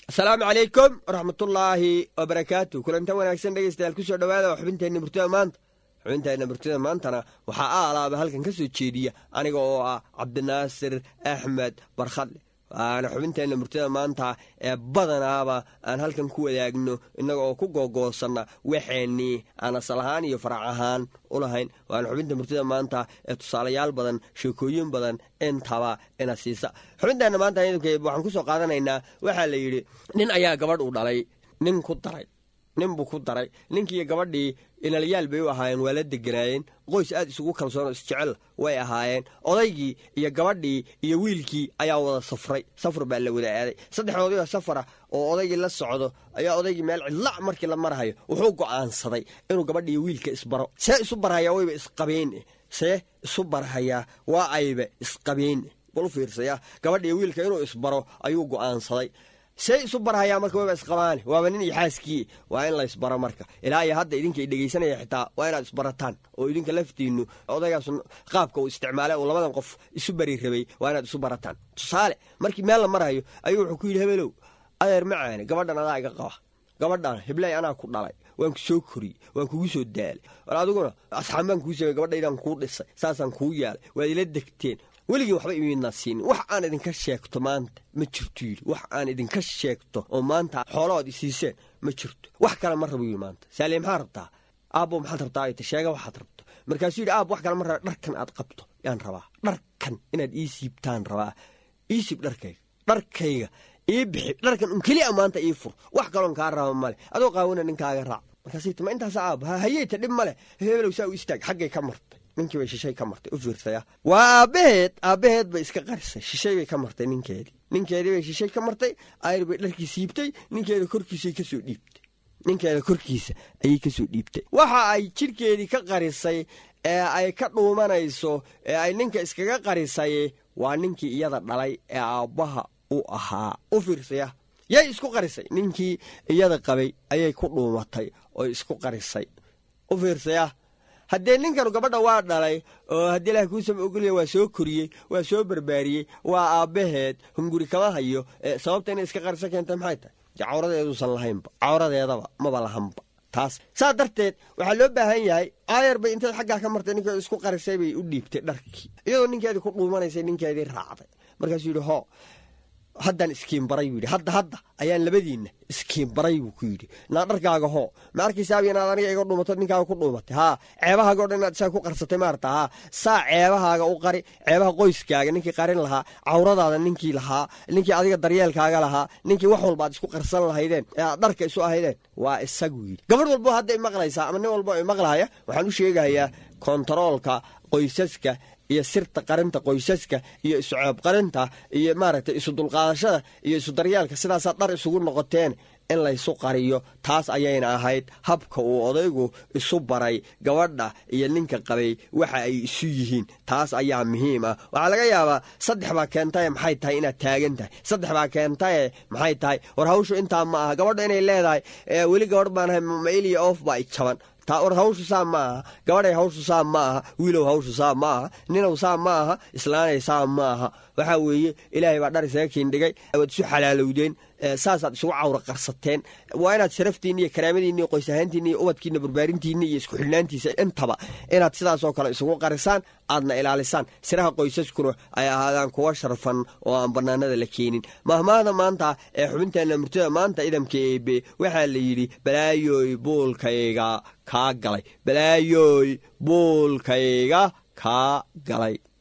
asalaamu calaykum waraxmatullaahi wabarakaatu kulantan wanaagsan dhegeystayaal kusoo dhowaada xubinteenna murtida maanta xubinteenna murtida maantana waxaa aalaaba halkan ka soo jeediya aniga oo ah cabdinaasir axmed barkhadle waana xubinteenna murtida maanta ee badanaaba aan halkan ku wadaagno innaga oo ku googoosanna waxeennii aan asal ahaan iyo farac ahaan u lahayn waana xubinta murtida maanta ee tusaalayaal badan sheekooyin badan intaba ina siisa xubinteenna maanta waxaan ku soo qaadanaynaa waxaa la yidhi nin ayaa gabadh uu dhalay nin ku daray nin buu ku daray ninkiiyo gabadhii inalyaal bay u ahaayeen waa la deganaayeen qoys aad isugu kalsoonoo isjecel way ahaayeen odaygii iyo gabadhii iyo wiilkii ayaa wada safray safar baa la wada aaday saddexdoodioo safara oo odaygii la socdo ayaa odaygii meel cidla markii la marhayo wuxuu go'aansaday inuu gabadhiiyo wiilka isbaro see isu barhayaa wayba isqabeen see isu barhayaa waa ayba isqabeen bal u fiirsaya gabadhiiyo wiilka inuu isbaro ayuu go'aansaday see isu barhayaa marka wayba isqabaane waaba nin iyo xaaskii waa in la isbaro marka ilaa iyo hadda idinka dhegaysanaya xitaa waa inaad isbarataan oo idinka laftiinnu odaygaas qaabka uu isticmaale uu labadan qof isu bari rabay waa inaad isu barataan tusaale markii meel la marhayo ayuu wuxuu ku yidhi hebelow adeer macaane gabadhan adaa iga qaba gabadhan hiblay anaa ku dhalay waan ku soo koriyey waan kugu soo daalay war adiguna asxaan baan kuu samey gabadhaydaan kuu dhisay saasaan kuu yaalay waad ila degteen weligii waxba imidnaa siinin wax aan idinka sheegto maanta ma jirto yidhi wax aan idinka sheegto oo maanta xoolahood isiiseen ma jirto wax kale ma rabo yidhi maanta saaliye maxaa rabtaa aabbo maxaad rabtaa ayta sheega waxaad rabto markaasuu yidhi aab wax kale ma raba dharkan aad qabto yaan rabaa dharkan inaad ii siibtaan rabaa ii siib dharkayga dharkayga ii bixi dharkan un keliya maanta ii fur wax kaloon kaa raba male adoo qaawina ninkaaga raac markaasay tama intaas aab hayeyta dhib male hebelow saa u istaag xaggay ka martay ninkii bay shishay ka martay u fiirsaya waa aabbaheed aabbaheed bay iska qarisay shishay bay ka martay ninkeedii ninkeedii bay shishay ka martay ayr bay dharkii siibtay ninkeeda korkiisay ka soo dhiibtay ninkeeda korkiisa ayay ka soo dhiibtay waxa ay jidhkeedii ka qarisay ee ay ka dhuumanayso ee ay ninka iskaga qarisay waa ninkii iyada dhalay ee aabbaha u ahaa u fiirsaya yay isku qarisay ninkii iyada qabay ayay ku dhuumatay oo isku qarisay u fiirsaya haddee ninkanu gabadha waa dhalay oo haddii ilaah kuusama ogolya waa soo koriyey waa soo barbaariyey waa aabbaheed hunguri kama hayo sababta inay iska qarisa keenta maxay tahay cawradeeduusan lahaynba cawradeedaba maba lahanba taas saa darteed waxaa loo baahan yahay aayar bay intayd xaggaa ka martay ninkeedu isku qarisay bay u dhiibtay dharkii iyadoo ninkeedii ku dhuumanaysay ninkeedii raacday markaasuu yidhi hoo haddaan iskiinbaray buu yidhi hadda hadda ayaan labadiinna iskiinbaray buu ku yidhi naa dharkaaga hoo ma arkaysaaba inaad aniga iga dhuumato ninkaaga ku dhuumatay haa ceebahaaga o dhan inaad isaga ku qarsatay maarata haa saa ceebahaaga u qari ceebaha qoyskaaga ninkii qarin lahaa cawradaada ninkii lahaa ninkii adiga daryeelkaaga lahaa ninkii wax walba aad isku qarsan lahaydeen ee aad dharka isu ahaydeen waa isagu yidhi gabadh walbo hadda imaqlaysaa ama nin walbo imaqlahaya waxaan u sheegayaa kontaroolka qoysaska iyo sirta qarinta qoysaska iyo isu ceeb qarinta iyo maaragtay isu dulqaadashada iyo isu daryaalka sidaasaa dhar isugu noqoteen in laysu qariyo taas ayayna ahayd habka uu odaygu isu baray gabadha iyo ninka qabay waxa ay isu yihiin taas ayaa muhiim ah waxaa laga yaabaa saddex baa keentaye maxay tahay inaad taagan tahay saddex baa keentaye maxay tahay war hawshu intaa ma aha gabadha inay leedahay weli gabadh baanahay mailiya oof baa ijjaban war hawshu saa ma aha gabadhay hawshu saa ma aha wiilow hawshu saa ma aha ninow saa ma aha islaanay saa ma aha waxaa weeye ilaahay baa dhar isaga kiindhigay waad isu xalaalowdeen saasaad isugu cawra qarsateen waa inaad sharaftiinna iyo karaamadiinna iyo qoys ahaantiinna iyo ubadkiina barbaarintiinna iyo isku xidhnaantiisa intaba inaad sidaasoo kale isugu qarisaan aadna ilaalisaan siraha qoysaskuna ay ahaadaan kuwa sharfan oo aan bannaanada la keenin mahmaahda maanta ee xubinteenna murtida maanta idamka eebe waxaa la yidhi balaayoy buulkayga kaa galay balaayoy buulkayga kaa galay